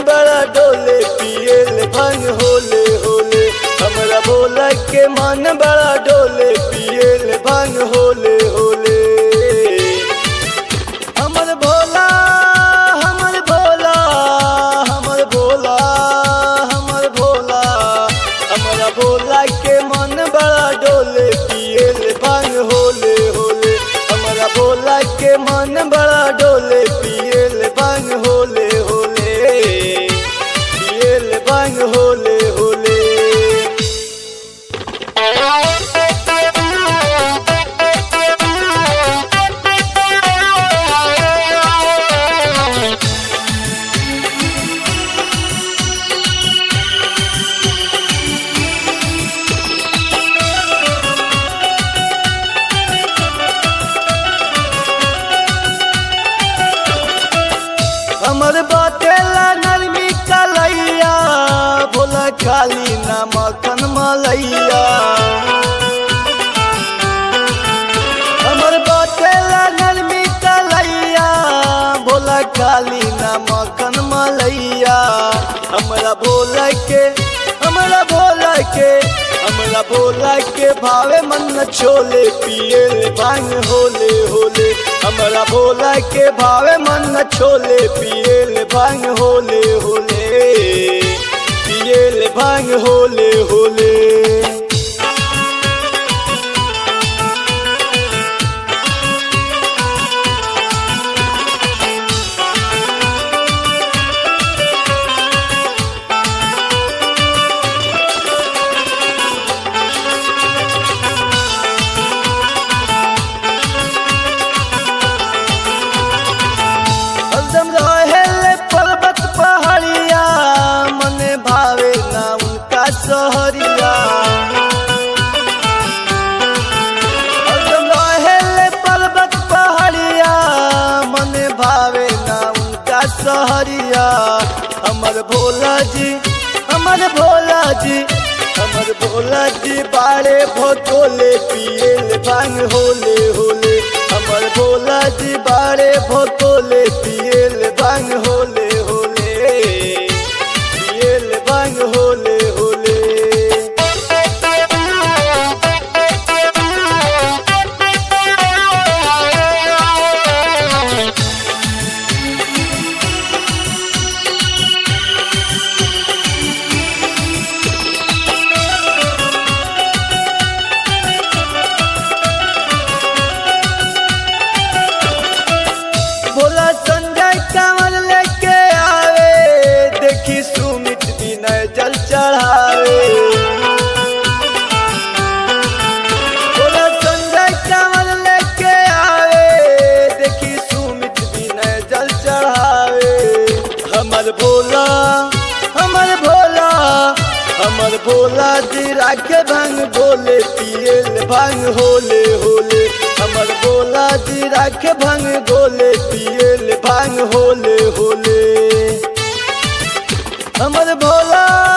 बड़ा डोले पियल भांग होले होले हमरा भोला के मन बड़ा डोले पियल भांग होले होले हमर भोला हमर भोला हमर भोला हमर भोला हमरा भोला के मन बड़ा डोले पियल भांग होले होले हमरा भोला के मन बड़ा डोले पियल भांग होले होले पियल भांग होले होले हमर बाटेला नरमी कलैया भोला खाली ना मखन मलैया हमर बाटेला नरमी कलैया भोला खाली ना मखन मलैया हमरा भोला के हमरा भोला के हमरा भोला के भावे मन छोले पियल भांग होले होले हमरा भोला के भावे मन छोले पियल भांग होले होले पियल भांग होले होले हरदम रहेले पर्वत पहाड़िया मने भावे ना उनका सहरिया हरदम रहेले पर्वत पहाड़िया मने भावे ना उनका सहरिया हमर भोला जी हमर भोला जी हमर भोला जी बाड़े भोतोले पियल भांग होले होले हमर भोला जी बाड़े भोतोले पियल भांग होले होले पियल भांग होले होले भोला संजय कंवर लेके आवे देखी सुमित विनय जल चढ़ावे भोला संजय कंवर लेके आवे देखी सुमित विनय जल चढ़ावे हमर भोला हमर भोला हमर भोला जी राखे भांग बोले पियल भांग होले होले हमर भोला जी राखे भांग गोले पियल भांग होले होले हमर भोला